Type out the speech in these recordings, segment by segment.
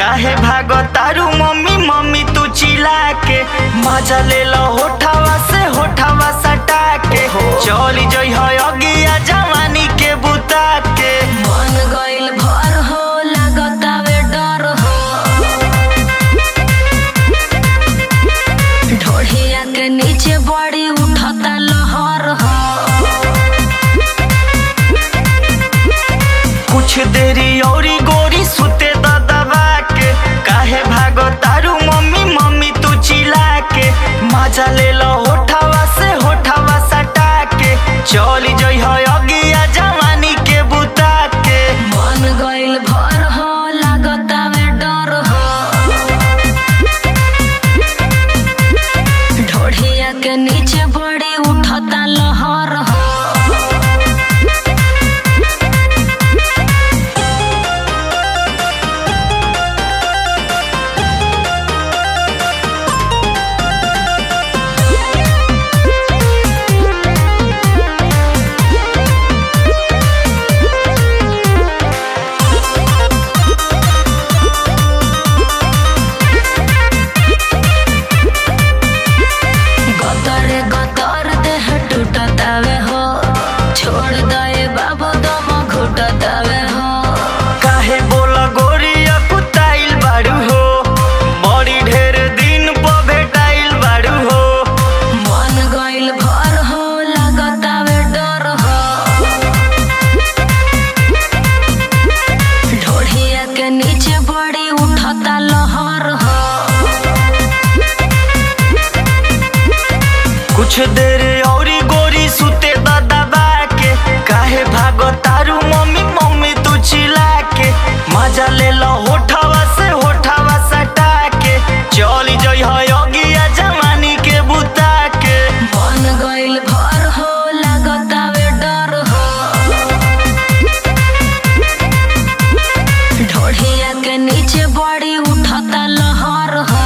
काहे भागो तारू मम्मी मम्मी तू चिल्ला के मजा ले लो होठावा से होठावा सटा के चली जई है अगिया जवानी के बुता के मन गइल भर हो लागतावे डर हो ढोढ़िया के नीचे बड़ी उठता लहर हो कुछ देरी औरी गोरी सुते द दबा के काहे भागो तारू मम्मी मम्मी तू चिल्ला के मजा ले लो होठावा से होठावा सटा के चली जई है अगिया जवानी के बुता के मन गइल भर हो लागतावे डर हो ढोढ़िया के नीचे बड़ी उठता लहर हो गतरे गतर देह टूटतावे हो छोड़ दे बाबू दम घुटतावे हो काहे बोला गोरिया कुताइल बाड़ू हो बड़ी ढेर दिन प भेटाइल बाड़ू हो मन गइल भर हो लागतावे डर हो ढोढ़िया के नीचे बड़ी उठता लहर हो कुछ देर औरी गोरी सुते द दबा के काहे भागो तारू मम्मी मम्मी तू चिल्ला के मजा ले लो होठावा से होठावा सटा के चली जई है अगिया जवानी के बुता के मन गइल भर हो लागतावे डर हो ढोढ़िया के नीचे बड़ी उठता लहर हो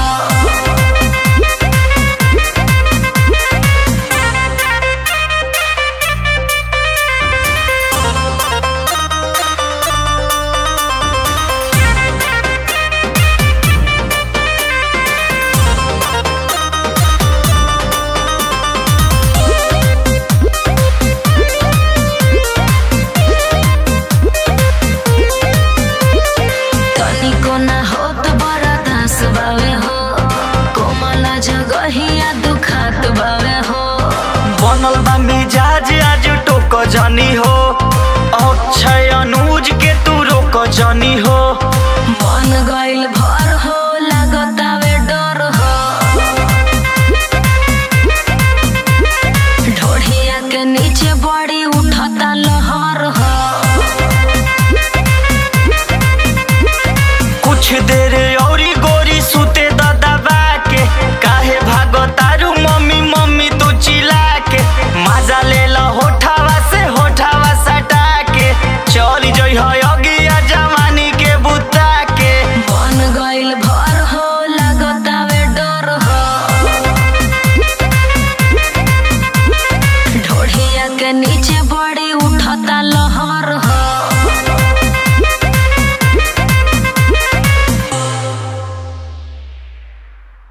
तनिको ना होत बड़ा दास बावे हो कोमला जगहिया दुखात बावे हो बनल बा मिजाज आज टोक जनी हो अक्षय अनुज के तू रोक जनी हो